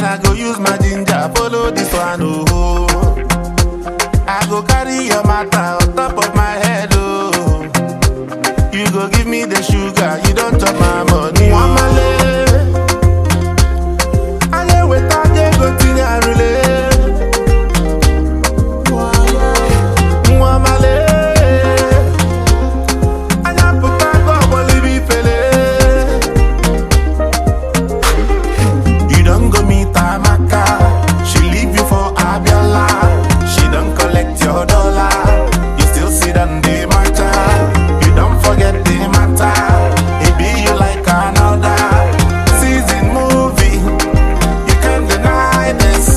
I go use my ginger, follow this one, oh. I go carry your matter on top of my head, oh. You go give me the sugar, you don't chop my money, oh. Wamale. Ale weta go tinye arụle. Nwamale. Anya pụta ka ọgbọlibi ifele. You don't go meet Amaka. She leave you for Abiola. She don't collect your dollar. You still sit on the matter. You don't forget the matter. It be you like another season movie. You can't deny this.